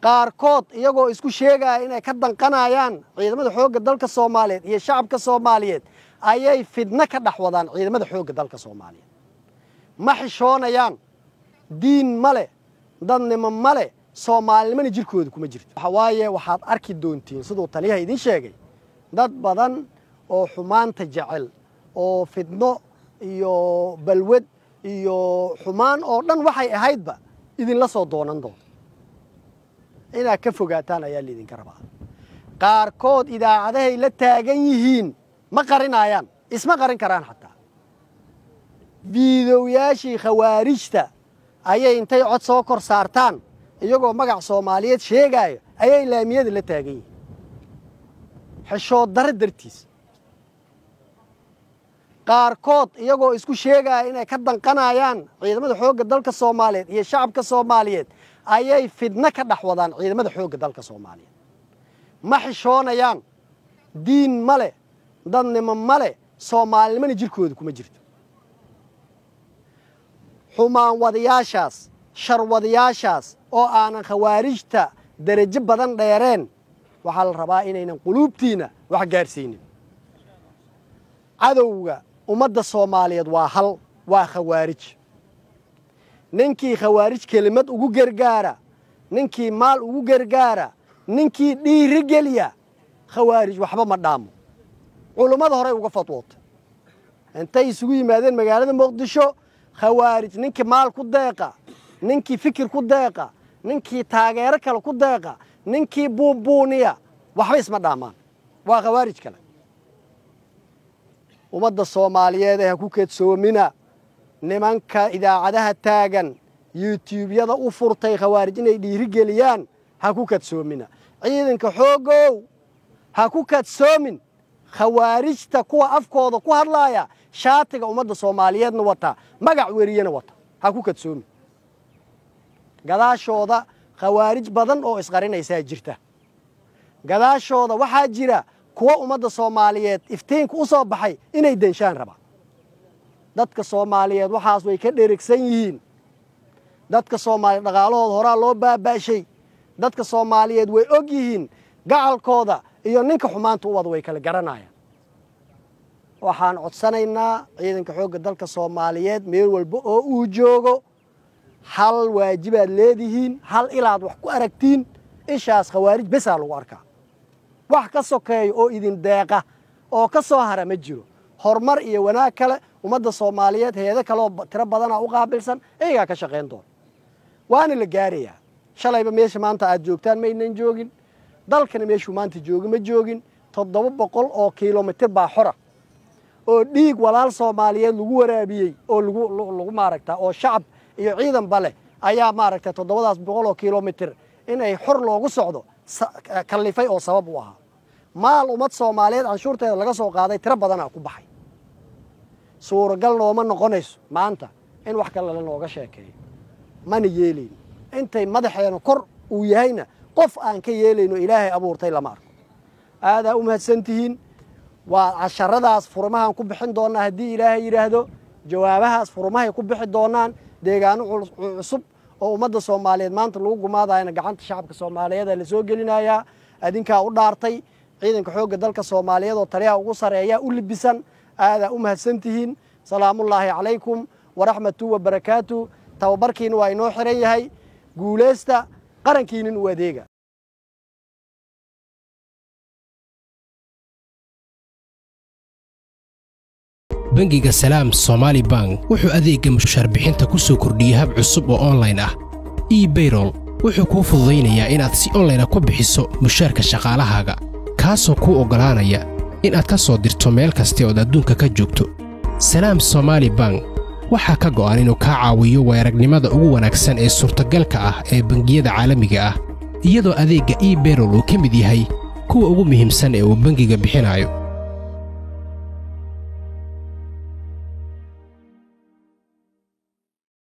qaarkood iyagoo isku sheegaya inay ka danqanayaan ciidamada xoogga dalka soomaaliyeed iyo shacabka soomaaliyeed ayay fidno ka dhex wadaan ciidamada xoogga dalka soomaaliyeed ma xishoonayaan diin ma leh dadnimo ma leh soomaalinimana jirkooda kuma jirto waxa waaye waxaad arki doontiin siduu taliyaha idiin sheegay dad badan oo xumaanta jecel oo fidno iyo balwad iyo xumaan oo dhan waxay ahaydba idinla soo doonan doonto inaad ka fogaataan ayaa laydinka rabaa qaarkood idaacadahay la taagan yihiin ma qarinayaan isma qarin karaan xataa fiidowyaashii khawaarijta ayay intay cod soo kor saartaan iyagoo magac soomaaliyeed sheegaayo ayay laamiyada la taagan yihiin xeshood darre dartiis qaarkood iyagoo isku sheegaya inay ka danqanayaan ciidamada xoogga dalka soomaaliyeed iyo shacabka soomaaliyeed ayay fidno ka dhex wadaan ciidamada xoogga dalka soomaaliyeed ma xishoonayaan diin ma leh dadnimo ma leh soomaalinimana jirkooda kuma jirto xumaan wadayaashaas sharwadayaashaas oo aanan khawaarijta derajo badan dheereen waxaa la rabaa inaynan quluubtiina wax gaadhsiinin cadowga ummadda soomaaliyeed waa hal waa khawaarij ninkii khawaarij kelimad ugu gargaara ninkii maal ugu gargaara ninkii dhiiri geliya khawaarij waxba ma dhaamo culummada horey uga fadwootay intay isugu yimaadeen magaalada muqdisho khawaarij ninkii maal ku deeqa ninkii fikir ku deeqa ninkii taageero kale ku deeqa ninkii buunbuuniya waxba isma dhaamaan waa khawaarij kale ummadda soomaaliyeed ee ha ku kedsoomina nimanka idaacadaha taagan yutuubyada u furtay khawaarij inay dhiiri geliyaan ha ku kadsoomina ciidanka xooggow ha ku kadsoomin khawaarijta kuwa afkooda ku hadlaaya shaatiga ummadda soomaaliyeedna wata magac weriyena wata ha ku kadsoomin gadaashooda khawaarij badan oo isqarinaysaa jirta gadaashooda waxaa jira kuwa ummadda soomaaliyeed iftiinka u soo baxay inay denshaan rabaan dadka soomaaliyeed waxaas way ka dherigsan yihiin dadka soomaaliyeed dhaqaalahooda horaa loo baabaashay dadka soomaaliyeed way og yihiin gacalkooda iyo ninka xumaanta u wada way kala garanayaan waxaan codsanaynaa ciidanka xoogga dalka soomaaliyeed meel walba oo uu joogo hal waajibaad leedihiin hal ilaad wax ku aragtiin ishaas khawaarij besaa lagu arkaa wax ka sokeeya oo idin deeqa oo ka soo hara ma jiro horumar iyo wanaag kale ummadda soomaaliyeed heedo kaleoo tiro badanaa u qaabilsan iyagaa ka shaqayn doona waana la gaarayaa shalayba meesha maanta aad joogtaan maynan joogin dalkana meeshuu maanta joogi ma joogin toddoba boqol oo kilomitir baa xora oo dhiig walaal soomaaliyeed lagu waraabiyey oo lagu maaragta oo shacab iyo ciidanba leh ayaa maaragta toddobadaas boqol oo kilomitir inay xor loogu socdo kallifay oo sabab u ahaa maal ummad soomaaliyeed canshuurteeda laga soo qaaday tiro badanaa ku baxay suuragal nooma noqonayso maanta in wax kale lanooga sheekeeyo mana yeelayno intay madaxeena kor uu yahayna qof aan ka yeelayno ilaahay abuurtay lama arko aadaa u mahadsantihiin waa casharadaas furmahaan ku bixin doonnaa haddii ilaahay yidhaahdo jawaabahaas furmahay ku bixi doonaan deegaano cusub oo ummadda soomaaliyeed maanta lagu gumaadayana gacanta shacabka soomaaliyeeda la soo gelinayaa adinkaa u dhaartay ciidanka xoogga dalka soomaaliyeed oo taliyaha ugu sareeya u libisan aadaa u mahadsantihiin salaamullaahi calaykum waraxmatu wabarakaatu tababarkiina waa inoo xiran yahay guulaysta qarankiinin u adeega bangiga salaam somaali bank wuxuu adeegga mushaarbixinta ku soo kordhiyey hab cusub oo onlayn ah ebayrol wuxuu kuu fududaynayaa inaad si onlayna ku bixiso mushaarka shaqaalahaaga kaasoo kuu oggolaanaya inaad ka soo dirto meel kasta ood adduunka ka joogto salaam somaali bank waxaa ka go'an inuu kaa caawiyo weeragnimada ugu wanaagsan ee suurtagalka ah ee bangiyada caalamiga ah iyadoo adeegga ebayrol uu ka mid yahay kuwa ugu muhiimsan ee uu bangiga bixinayo